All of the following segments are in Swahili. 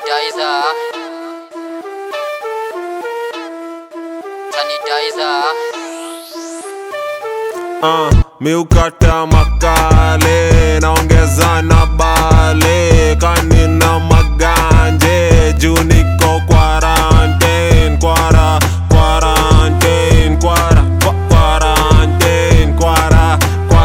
sanitizer sanitizer uh, miukata makale naongeza na bale kanina maganje juu niko quarantine kwara quarantine kwara kwa- quarantine kwara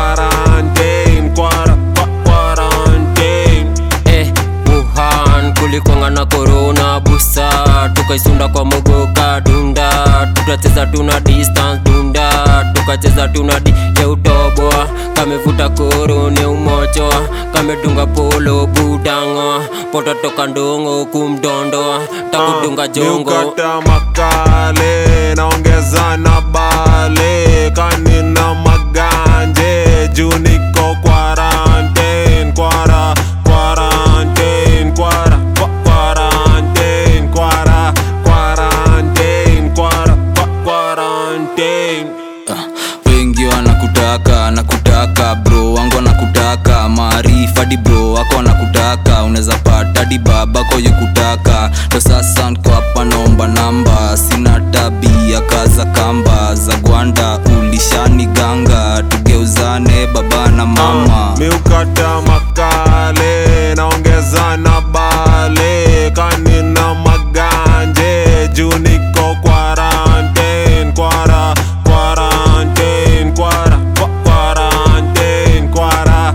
quarantine kwara kwa- quarantine eh, Wuhan kulikwanga na corona busa tukaisunda kwa mogoka dunda tukacheza tuna distance dunda tukacheza tuna di ya utoboa kamevuta korone umochoa kamedunga polo budango poto toka ndongo kumdondoa takudunga jongo miukata makale naongeza na bale kanina maganje juu niko quarantine kwara quarantine kwara kwa- quarantine kwara quarantine kwara kwa- quarantine wengi wanakutaka nakutaka bro wangu wanakutaka maarifa di bro wako wanakutaka unaweza pata di babako yukutaka ndo sasa nko hapa naomba namba sina tabia kaza kamba za gwanda ulishani ganga tugeuzane baba na mama miukata makale naongeza na bale kanina maganje juu niko quarantine kwara quarantine kwara kwa- quarantine kwara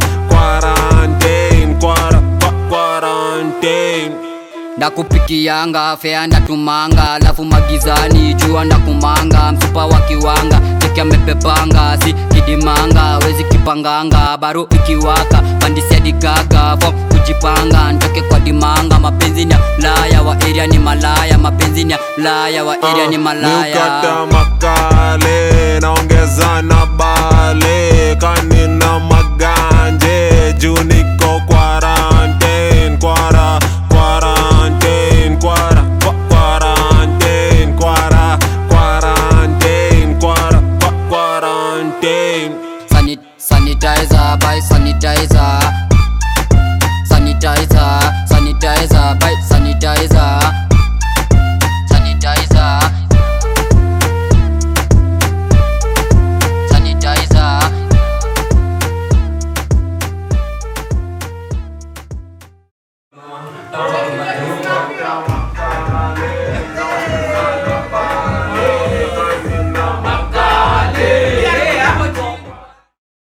quarantine kwara kwa- quarantine ndakupikianga fea ndatumanga alafu magizani jua ndakumanga msupa wa kiwanga cheki amepepanga si kidimanga wezi kipanganga baro ikiwaka pandisiadigaga fo kujipanga ntoke kwa dimanga mapenzi ni ya laya wa area ni malaya mapenzi ni ya laya wa area ni malaya miukata makale naongeza na bale kani